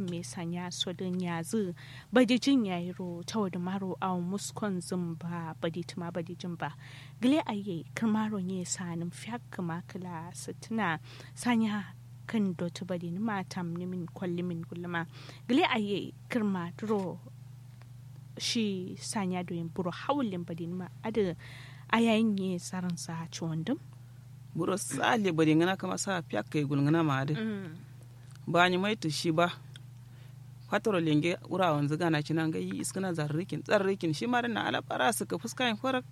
me sanya so din yazu badi jin yayi ro tawad maro a muskon zumba badi tuma badi jin ba gile aye kirmaro ne sanin fiyak kuma kala sitina sanya kan dotu badi ni matam ni min kwalli min gulma gile aye kirma duro shi sanya doyin buro hawlin badi ni ma ada ayayin ne saran sa ciwon buro sale bari ngana kama sa piak kai gul ngana ma de ba ni mai to shi ba fatoro lenge ura wanzu gana cinan ga yi iskana zarrikin zarrikin shi ma na ala bara su ka fuska yin farak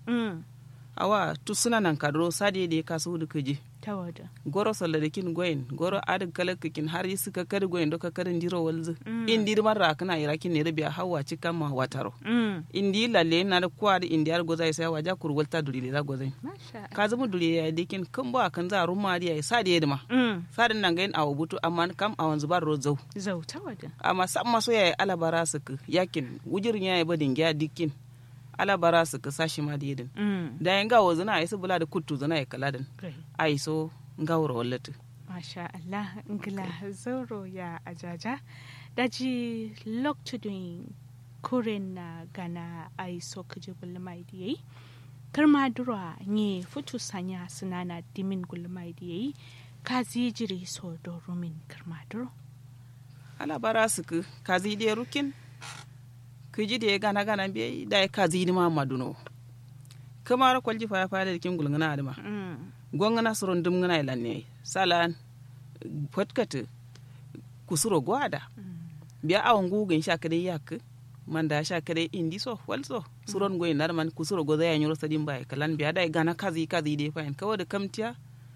awa tu suna nan kadro sade da ka su da kaje tawada goro salarikin goyin goro adin kalakakin har yi suka kar goyin doka karin jiro walzu indi man ra kana irakin ne rabiya hawa cikan ma wataro indi lalle na da kwa da indi har gozai sai waja kur walta duri da gozai ka zama duri ya dikin kan ba kan za ruma da ya sade ya dima sadin nan gain awu butu amma kam awan zubar ro zau zau tawada amma sam maso ya alabara su yakin wujirin ya badin ya dikin alabara su ka sashi ma da yidin da yan gawo zina a yi su bula da kuttu zina ya kala din a yi so gawura wallatu masha Allah ngila zauro ya ajaja daji loktudin kuren na gana a yi so kaji gulmai da yayi karma dura ne futu sanya sunana dimin gulmai da yayi ka jiri so do rumin karma duro alabara su ka ka da rukin kiji da ya gana gana biya da ya kazi ni ma maduno kamar kwalji fa ya fa da kin gulngana adama gongana suron dum ngana ilanne salan fotkata kusuro gwada biya awon gugin sha kade yak man da sha kade indi so walso suron goyi nar man kusuro goza ya nyoro sadin bai kalan biya da gana kazi kazi de fa en kawo da kamtiya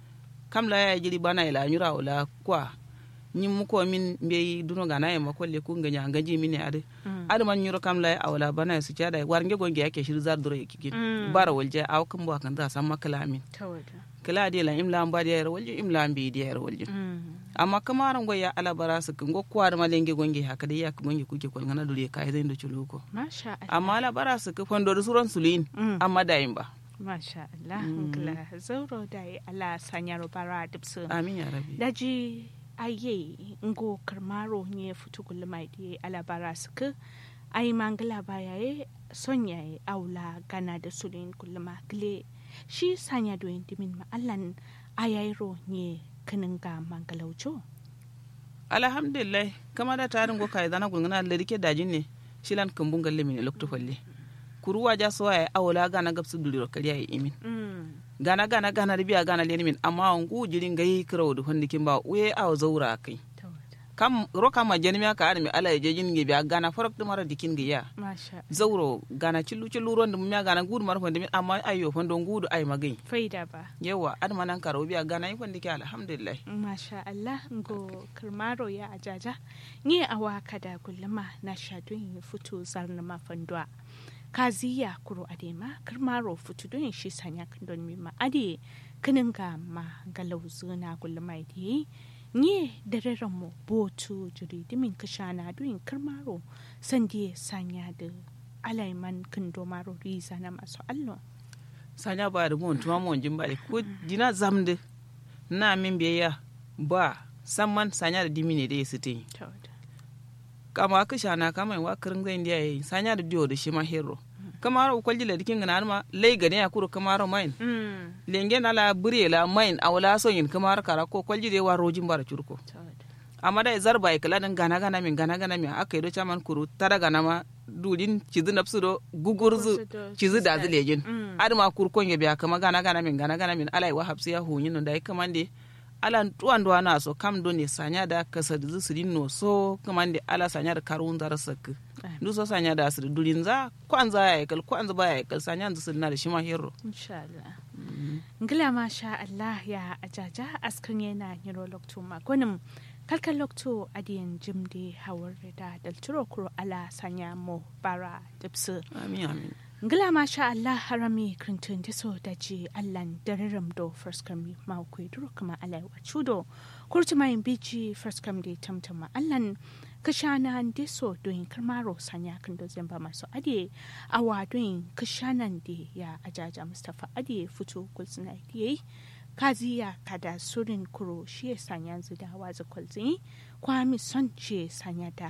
kam la ya jiri bana ila nyura wala kwa ñim mu ko min mbeyi duno gana e ma kolle ku nganya ngaji min ade ade man nyuro kam lay awla bana su cada war nge gonge yake shir zar duro yake bara walje aw kam bo kan da sam makala min kala de la imla mba de walje imla mbi de walje amma kamaran goya ala bara su ngo kwar ma lenge gonge haka de yak gonge kuke kol ngana dure kai zai ndo chuluko masha Allah amma ala bara su ku fondo suron sulin amma da imba masha Allah ngla zauro dai ala sanyaro bara dipsu amin ya rabbi daji aye ngo karmaro nye futu gulma di alabara suka ai mangala baya ye sonya ye aula gana da sulin gulma gle shi sanya do dimin ma allan ayairo nye kinin ga mangalaucho alhamdulillah kama da tarin go kai dana gulngana da rike dajin ne shilan kambun galle mine lokto falle kuruwa ja so ay awla gana gabsu duliro kariya yi imin gana gana gana da biya gana leni min amma on gu jirin gayi kirawo da hondi kin ba we aw zaura kai kam roka ma jeni ka armi ala je jin ge biya gana farok de mara dikin ge ya zauro gana cillu cillu ron dum ya gana gudu mar hondi min amma ayo fondo gudu ay magai faida ba yawa ad manan karo biya gana yi fondi ke alhamdulillah masha Allah ngo kirmaro ya ajaja ni awa kada kullama na shadun futu zarna ma fandwa kaziya kuro adema kirmaro futu don shi sanya don mima ade kinin ga ma galau zuna gulmai di nye da mu botu jiri dimin kashana don kirmaro sandi sanya da alaiman kindo maro riza na masu allo sanya ba da mun tuma mun jin bale ko dina zamde na min biya ba samman sanya da dimine da yasite kama kashana kama wa kirin zai ndiya yi sanya da diyo da shi ma hero kamaro ukwalji la dikin ngana ma lay gane ya kuro kamaro main lenge na la bure la main awla so yin kamaro kara ko kwalji de wa rojin bara curko amma da zarba ikala dan gana gana min gana gana min aka yi do chaman kuru tada gana ma dudin cizi napsu do gugurzu cizi da zilejin adama kurkon ya biya kama gana gana min gana gana min alai wa hapsi ya hunyin da ai kamande ala tuwan do na so kam do ne sanya da kasa da su no so kamande ala sanya da karun zar sak ndu so sanya da su durin za kwan za ya kal kwan za ba ya kal sanya da su na da shi ma hero insha Allah ngila ma sha Allah ya ajaja askan yana nyiro lokto ma gonim kalkal lokto adiyan jimde hawar da dalturo kuro ala sanya mo bara dipsu amin amin ngila ma sha Allah harami krintun diso da ji allan dararam do first kam ma ku duro kuma alai wa chudo kurti mai bici first kam de tamtama allan kashana diso doin karmaro sanya kan do zamba masu ade awa doin kashanan de ya ajaja mustafa ade fito kulsuna diye kaziya kada surin kuro shi sanya zu da wazi kwalzi kwami son ce sanya da